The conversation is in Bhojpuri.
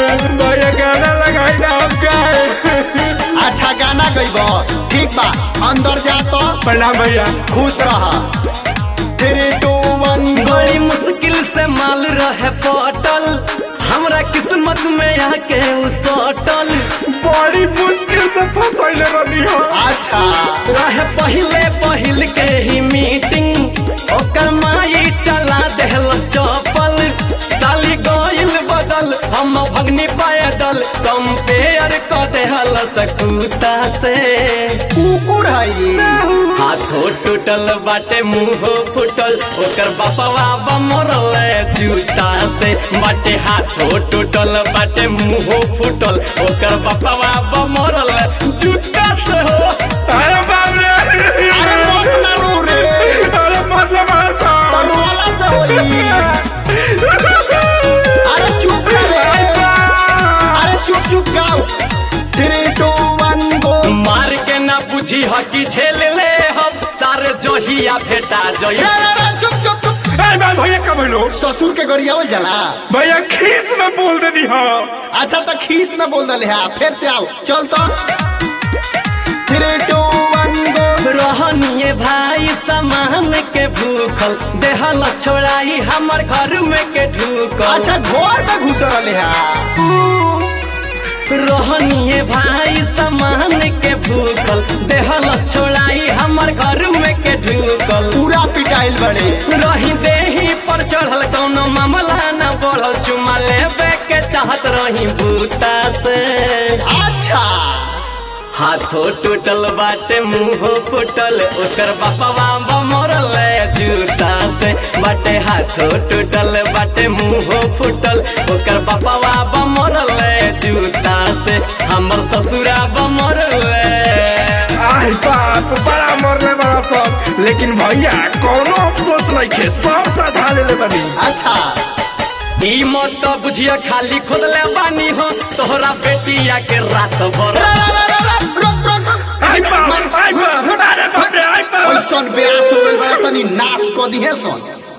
भैया गाना लगाई ना हम का अच्छा गाना गईब ठीक बा अंदर जा तो प्रणाम भैया खुश रह थ्री टू वन बड़ी मुश्किल से माल रहे पटल हमरा किस्मत में आके उ सटल बड़ी मुश्किल से फंसैले रहनी हो अच्छा रहे पहिले पहिल के ही मीटिंग ओकर माई चला देहलस चपल साली गइल बदल हम भगनी पैदल कंपेयर क देहलस कुत्ता से कुकुर है ये हाथो टूटल बाटे मुंहो फूटल ओकर बापवा बमरल जूता से बाटे हाथो टूटल बाटे मुंहो फूटल ओकर बापवा बमरल जूता से हो अरे बाप रे अरे मत ना रो रे अरे मतलब ऐसा तो रोला से होई अरे चुप कर रे अरे चुप चुप गाओ थ्री टू वन गो मार के ना बुझी ह कि झेल ले हम सारे जहिया भेटा जइया चुप चुप चुप अरे बाप भैया कब लो ससुर के गरियावल जाला भैया खीस में बोल देनी हो अच्छा तो खीस में बोल दले है फिर से आओ चल तो थ्री टू वन गो रहनिए भाई सामान के भूखल देहलस छोड़ाई हमर घर में के ढूकल अच्छा घर में घुस रहे है रहनिए भाई सामान के भूखल देहलस छोड़ाई हमर घर में के ढूकल पूरा पिटाइल बड़े रही देही पर चढ़ल कौनो मामला न बढ़ल चुमा लेबे के चाहत रही बूता से अच्छा हाथो टूटल बाटे मुंहो फूटल ओकर बापवा बमरल जूता से बाटे हाथो टूटल बाटे मुंहो फूटल ओकर बापवा बमरल जूता से हमर ससुरा बमरल आई बाप बड़ा मरले बड़ा सब लेकिन भैया कोनो अफसोस नहीं खे सब साधा ले ले बनी अच्छा ई मत बुझिया खाली खोदले बानी हो तोहरा बेटिया के रात भर रुक रुक रुक आई बाप आई बाप अरे बाप रे आई बाप ऐसन बेआस हो गइल बड़ा तनी नाश क दिहे सन